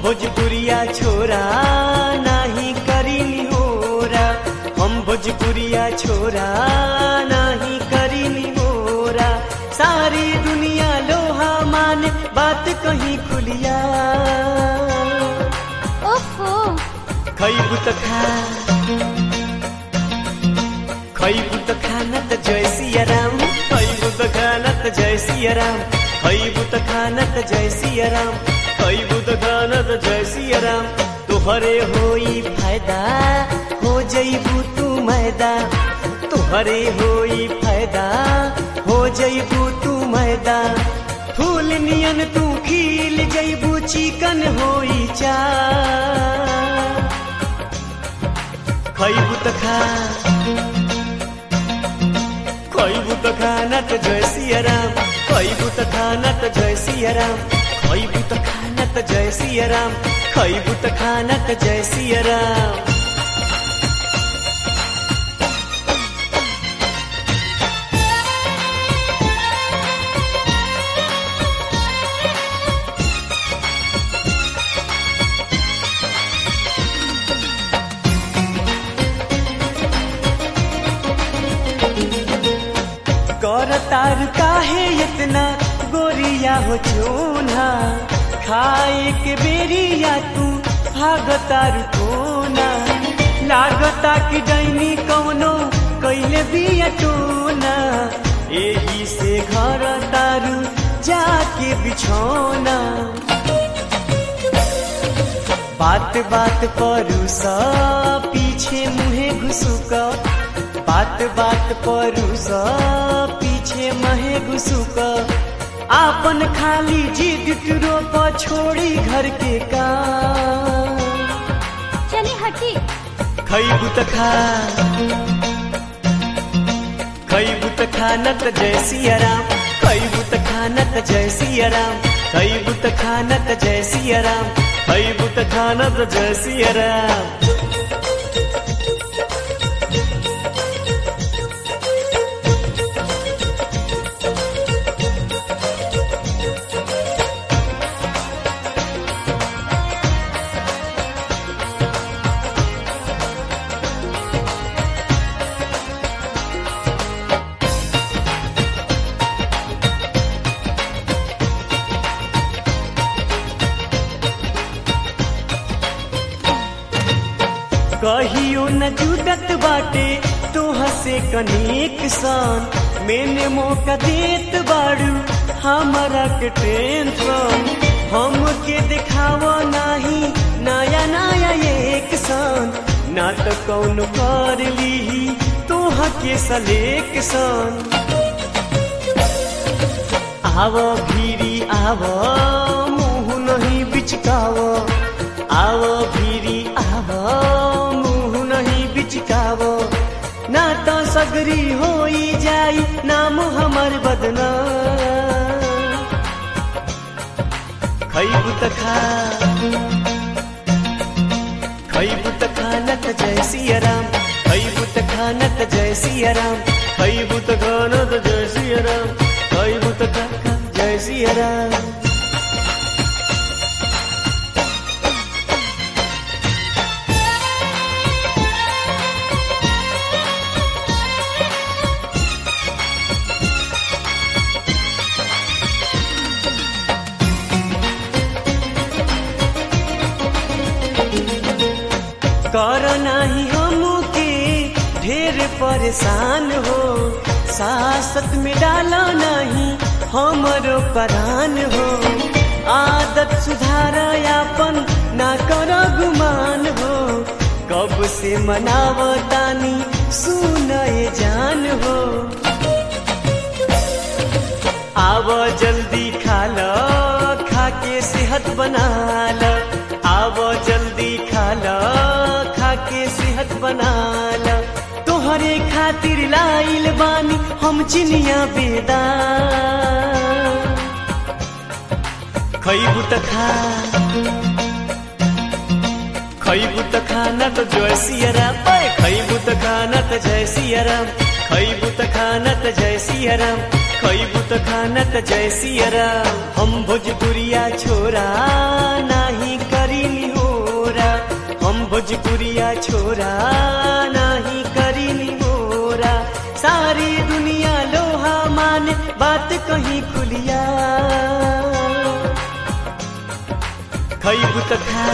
भोजपुरिया छोरा नाही करी निहोरा हम भोजपुरिया छोरा नाही करी निहोरा सारी दुनिया लोहा माने बात कहीं खुलिया ओफो खैबू त खा खैबू त खाना त जय सिया राम खैबू त खाना त जय सिया राम खैबू त खाना त जय सिया राम खैबू त खाना त जय सिया राम तुहरे होई फायदा हो जईबू तू मैदा तुहरे होई फायदा हो जईबू तू मैदा फूल नियन तू खिल जईबू चिकन होई चा खैबू त खा खैबू त खाना त जय सिया राम खैबू त खाना त जय सिया राम खैबू त खाना त जय सिया राम खैबू त खाना त जय सिया राम कर तार काहे इतना गोरिया हो चूना खाए के बेरिया तू भाग तार कोना लागता कि डैनी कौनो कैले बिया टोना एही से घर तारू जाके बिछौना बात बात परू सा पीछे मुहे घुसुका बात बात परू सा पीछे महे घुसुका आपन खाली जिद टुरो पर छोड़ी घर के काम चली हटी खैबू त खा खैबू त खाना त जय सिया राम खैबू त खाना त जय सिया राम खैबू त खाना त जय सिया राम खैबू त खाना त जय सिया राम कहियो न जुटत बाटे तोह से कनेक सान मैंने मौका देत बाड़ू हमारा के टेंशन हम के दिखावा नाही नया नया एक सान ना तो कौन कर ली तोह के सलेक सान आव भीरी आव मुँह नहीं बिचकाव आव भीरी आव मुँह नहीं बिचकाव ना तो सगरी होई जाई नाम हमर बदना खैबू त खा खैबू त खाना त जय सिया राम खैबू त खाना त जय सिया राम खैबू त खाना त जय सिया राम खैबू त खाना जय सिया राम कर नाही हमके ढेर परेशान हो सासत में डाला नहीं हमरो परान हो आदत सुधार यापन ना कर गुमान हो कब से मनावतानी सुनए जान हो आव जल्दी खा ल खा के सेहत बना ल आव जल्दी खा ल खा के सेहत बना ल तोहरे खातिर लाइल बानी हम चिनिया बेदा खैबू त खा खैबू त खाना त जय सिया राम ओए खैबू त खाना त जय सिया राम खैबू त खाना त जय सिया राम खैबू त खाना त जय सिया राम हम भोजपुरिया छोरा नाही करी छोरिया छोरा नाही करी मोरा सारी दुनिया लोहा माने बात कहीं खुलिया खैबू त खा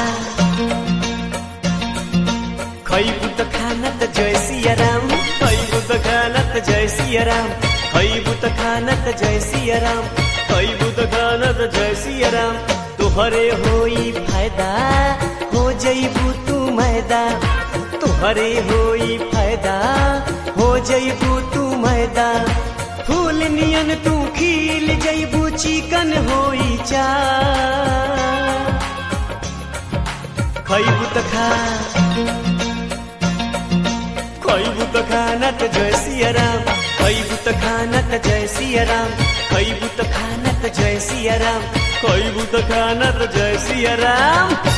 खैबू त खाना त जय सिया राम खैबू त खाना त जय सिया राम खैबू त खाना त जय सिया राम खैबू त खाना त जय सिया राम तुहरे होई फायदा हो जईबू तू मैदा तुहरे होई फायदा हो जईबू तू मैदा फूल नियन तू खिल जईबू चिकन होई चा खैबू त खा खैबू त खाना त जय सिया राम खैबू त खाना त जय सिया राम खैबू त खाना त जय सिया राम खैबू त खाना त जय सिया राम